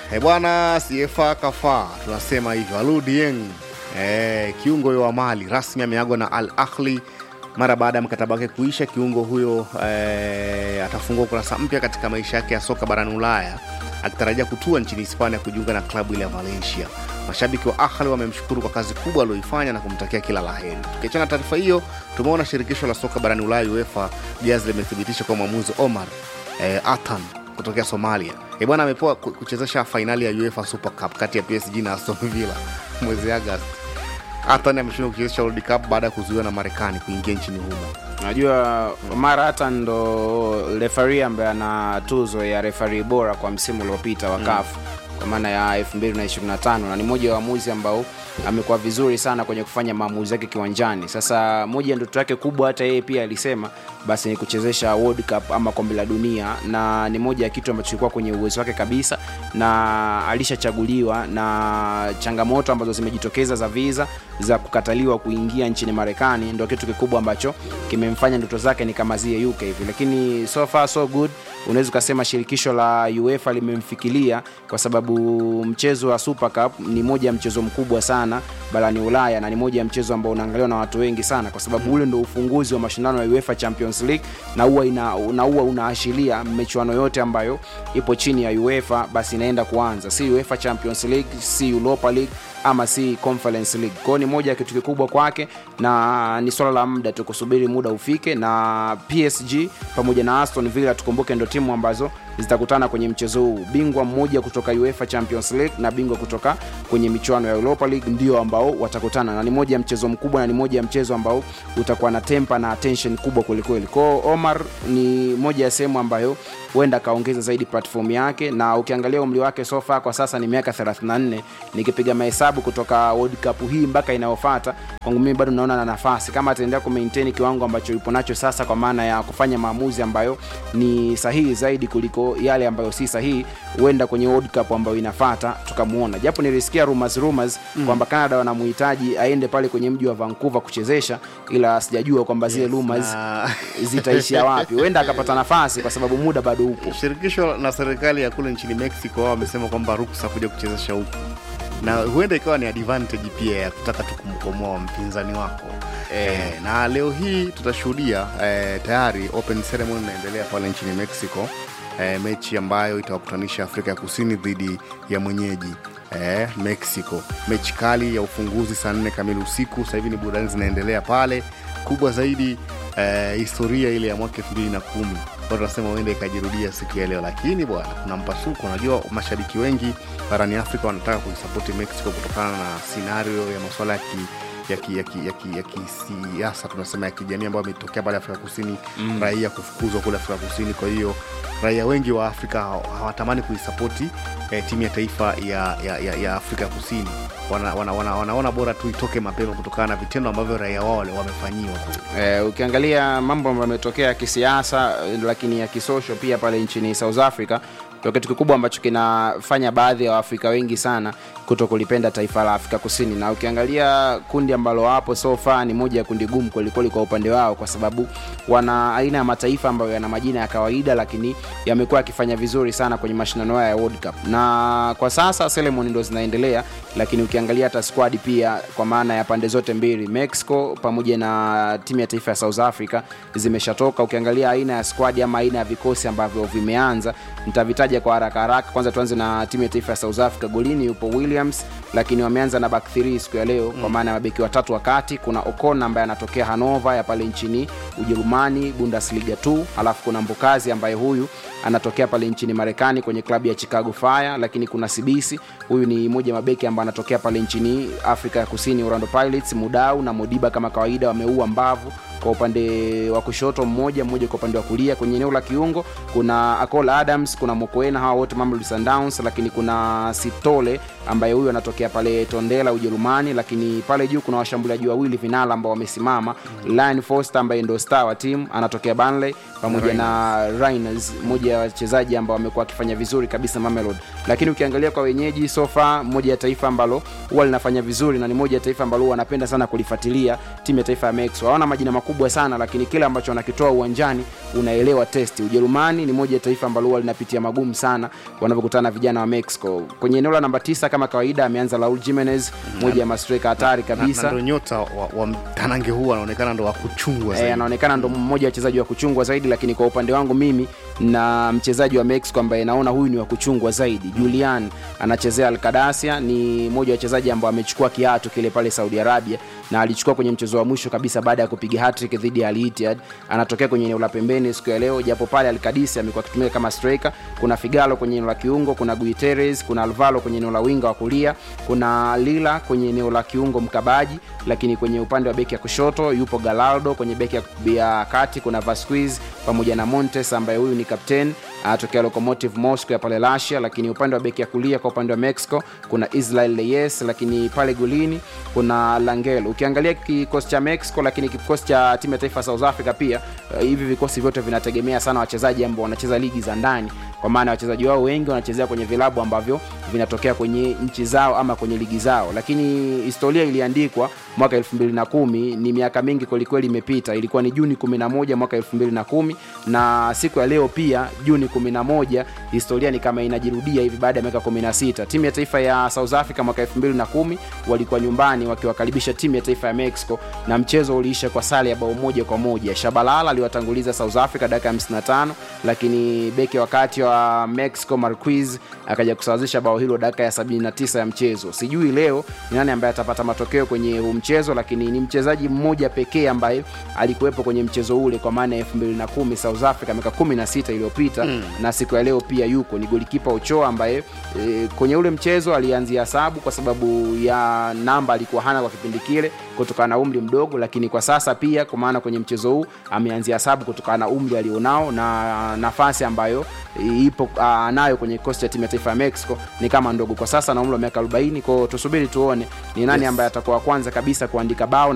e bwana, CFA kafaa, tunasema hivyo. Alou Dieng e, kiungo huyo wa Mali rasmi ameagwa na Al Ahli mara baada ya mkataba wake kuisha. Kiungo huyo e, atafungua ukurasa mpya katika maisha yake ya soka barani Ulaya akitarajia kutua nchini Hispania kujiunga na klabu ile ya Valencia. Mashabiki wa Ahli wamemshukuru kwa kazi kubwa aliyoifanya na kumtakia kila la heri. Tukiachana na taarifa hiyo, tumeona shirikisho la soka barani Ulaya UEFA Jaz limethibitisha kwa mwamuzi Omar eh, Atan kutokea Somalia e bwana amepewa ku- kuchezesha fainali ya UEFA Super Cup kati ya PSG na Aston Villa mwezi Agosti. Atan ameshindwa kuchezesha World Cup baada ya kuzuiwa na Marekani kuingia nchini humo. Najua Omar hata ndo refari ambaye ana tuzo ya refari bora kwa msimu uliopita wa CAF kwa maana ya 2025 na ni mmoja wa waamuzi ambao amekuwa vizuri sana kwenye kufanya maamuzi yake kiwanjani. Sasa moja ya ndoto yake kubwa, hata yeye pia alisema basi ni kuchezesha World Cup ama kombe la dunia, na ni moja ya kitu ambacho kilikuwa kwenye uwezo wake kabisa, na alishachaguliwa, na changamoto ambazo zimejitokeza za visa za kukataliwa kuingia nchini Marekani ndio kitu kikubwa ambacho kimemfanya ndoto zake ni kama zie UK hivi, lakini so far so good. Unaweza ukasema shirikisho la UEFA limemfikiria kwa sababu mchezo wa Super Cup ni moja ya mchezo mkubwa sana barani Ulaya na ni moja ya mchezo ambao unaangaliwa na watu wengi sana, kwa sababu ule ndo ufunguzi wa mashindano ya UEFA Champions League na huwa ina na huwa unaashiria michuano yote ambayo ipo chini ya UEFA basi inaenda kuanza, si UEFA Champions League, si Europa League ama si Conference League. Kwa hiyo ni moja ya kitu kikubwa kwake na ni swala la muda tu kusubiri muda ufike, na PSG pamoja na Aston Villa tukumbuke, ndo timu ambazo zitakutana kwenye mchezo huu. Bingwa mmoja kutoka UEFA Champions League na bingwa kutoka kwenye michuano ya Europa League ndio ambao watakutana, na ni moja ya mchezo mkubwa na ni moja ya mchezo ambao utakuwa na tempa na attention kubwa kwelikweli. Kwao Omar ni moja ya sehemu ambayo huenda akaongeza zaidi platform yake, na ukiangalia umri wake so far kwa sasa ni miaka 34. Nikipiga mahesabu kutoka World Cup hii mpaka inayofuata, kwangu mimi bado naona na nafasi kama ataendelea kumaintain kiwango ambacho yupo nacho sasa, kwa maana ya kufanya maamuzi ambayo ni sahihi zaidi kuliko yale ambayo si sahihi, huenda kwenye World Cup ambayo inafuata tukamuona, japo nilisikia rumors rumors mm. kwamba Canada wanamhitaji aende pale kwenye mji wa Vancouver kuchezesha, ila sijajua kwamba zile rumors Na zitaishia wapi. Huenda akapata nafasi kwa sababu muda bado upo. shirikisho na serikali ya kule nchini Mexico wao wamesema kwamba ruksa kuja kuchezesha huku, na huenda ikawa ni advantage pia ya kutaka tu kumkomoa mpinzani wako eh, na leo hii tutashuhudia eh, tayari open ceremony inaendelea pale nchini Mexico eh, mechi ambayo itawakutanisha Afrika ya Kusini dhidi ya mwenyeji eh, Mexico. Mechi kali ya ufunguzi saa nne kamili usiku. Sasa hivi ni burudani zinaendelea pale, kubwa zaidi eh, historia ile ya mwaka elfu mbili na kumi kwa tunasema huenda ikajirudia siku ya leo, lakini bwana, kuna mpasuko. Unajua, mashabiki wengi barani Afrika wanataka kuisapoti Mexico kutokana na scenario ya masuala ya ki ya ki- ya ki- ya ki- ya kisiasa tunasema ya kijamii ambayo ametokea pale Afrika Kusini mm. raia kufukuzwa kule Afrika Kusini. Kwa hiyo raia wengi wa Afrika haw- hawatamani kuisapoti eh, timu ya taifa ya, ya, ya, ya Afrika Kusini. Wana, wana, wana, wanaona bora tu itoke mapema kutokana na vitendo ambavyo raia wao wale wamefanyiwa kule. Eh, ukiangalia mambo ambayo yametokea ya kisiasa eh, lakini ya kisosho pia pale nchini South Africa ndio kitu kikubwa ambacho kinafanya baadhi ya Waafrika wengi sana kuto kulipenda taifa la Afrika Kusini, na ukiangalia kundi ambalo wapo so far ni moja ya kundi gumu kwelikweli kwa upande wao, kwa sababu wana aina ya mataifa ambayo yana majina ya kawaida, lakini yamekuwa yakifanya vizuri sana kwenye mashindano haya ya World Cup, na kwa sasa ceremony ndo zinaendelea, lakini ukiangalia hata squad pia kwa maana ya pande zote mbili Mexico pamoja na timu ya taifa ya South Africa zimeshatoka. Ukiangalia aina ya squad ama aina ya vikosi ambavyo vimeanza, nitavitaja kwa haraka haraka. Kwanza tuanze na timu ya taifa ya South Africa. Golini yupo Williams, lakini wameanza na back 3 siku ya leo kwa maana ya mabeki watatu wa kati. Kuna Ocon ambaye anatokea Hannover ya pale nchini Ujerumani, Bundesliga 2, alafu kuna Mbokazi ambaye huyu anatokea pale nchini Marekani kwenye klabu ya Chicago Fire, lakini kuna Sibisi, huyu ni mmoja wa mabeki ambaye anatokea pale nchini Afrika ya Kusini, Orlando Pirates. Mudau na Modiba kama kawaida wameua mbavu kwa upande wa kushoto mmoja mmoja kwa upande wa kulia. Kwenye eneo la kiungo kuna Akol Adams, kuna Mokoena, hawa wote Mamelodi Sundowns, lakini kuna Sitole ambaye huyu anatokea pale Tondela Ujerumani, lakini pale juu kuna washambuliaji wawili vinala ambao wamesimama mm. Ryan Foster ambaye ndo star wa timu anatokea Burnley pamoja na Rainers, mmoja ya wachezaji ambao wamekuwa wakifanya vizuri kabisa Mamelodi. Lakini ukiangalia kwa wenyeji sofa, moja ya taifa ambalo huwa linafanya vizuri na ni moja ya taifa ambalo huwa wanapenda sana kulifuatilia timu ya taifa ya Mexico. Hawana majina makubwa sana, lakini kile ambacho wanakitoa uwanjani unaelewa testi ujerumani ni moja ya taifa ambalo huwa linapitia magumu sana wanavyokutana na vijana wa mexico kwenye eneo la namba tisa kama kawaida ameanza raul jimenez moja ya mastreka hatari na, na kabisa ndo nyota wa, wa mtanange huu anaonekana ndo wa kuchungwa Eh, zaidi. anaonekana ndo mmoja wa wachezaji wa kuchungwa zaidi lakini kwa upande wangu mimi na mchezaji wa mexico ambaye naona huyu ni wa kuchungwa zaidi julian anachezea alkadasia ni mmoja wa wachezaji ambao amechukua kiatu kile pale saudi arabia na alichukua kwenye mchezo wa mwisho kabisa baada ya kupiga hattrick dhidi ya Al Ittihad anatokea kwenye eneo la pembeni siku ya leo japo pale alkadisi amekuwa akitumika kama striker kuna figalo kwenye eneo la kiungo kuna guiteres kuna alvaro kwenye eneo la winga wa kulia kuna lila kwenye eneo la kiungo mkabaji lakini kwenye upande wa beki ya kushoto yupo galaldo kwenye beki ya- ya kati kuna vasquez pamoja na montes ambaye huyu ni captain anatokea locomotive moscow ya pale russia lakini upande wa beki ya kulia kwa upande wa mexico kuna israel leyes lakini pale golini kuna langel ukiangalia kikosi cha mexico lakini kikosi cha timu ya taifa ya south africa pia uh, hivi vikosi vyote vinategemea sana wachezaji ambao wanacheza ligi za ndani kwa maana wachezaji wao wengi wanachezea kwenye vilabu ambavyo vinatokea kwenye nchi zao ama kwenye ligi zao lakini historia iliandikwa mwaka 210 ni miaka mingi kwelikweli imepita ilikuwa ni juni 11 mwaka 210 na siku ya leo pia juni 11 historia ni kama inajirudia hivi baada ya miaka 16 timu ya taifa ya south africa mwaka 210 walikuwa nyumbani wakiwakaribisha timu ya taifa ya mexico na mchezo uliisha kwa sare ya bao moja kwa moja shabalala aliwatanguliza south africa dakika ya 55 lakini beki wakati wa mexico marquis akaja kusawazisha bao hilo dakika ya 79 ya mchezo sijui leo ni nani ambaye atapata matokeo kwenye huu mchezo lakini ni mchezaji mmoja pekee ambaye alikuwepo kwenye mchezo ule kwa maana ya 210 south africa miaka 16 iliyopita mm. na siku ya leo pia yuko ni golikipa ochoa ambaye e, kwenye ule mchezo alianzia sabu kwa sababu ya namba alikuwa hana kwa kipindi kile kutokana na umri mdogo lakini kwa sasa pia kwa maana kwenye mchezo huu ameanzia sabu kutokana na umri alionao na nafasi ambayo ipo uh, nayo kwenye kikosi cha timu ya taifa ya mexico ni kama ndogo kwa sasa na umri wa miaka 40 kwao tusubiri tuone ni nani Yes. ambaye atakuwa wa kwanza kabisa kuandika bao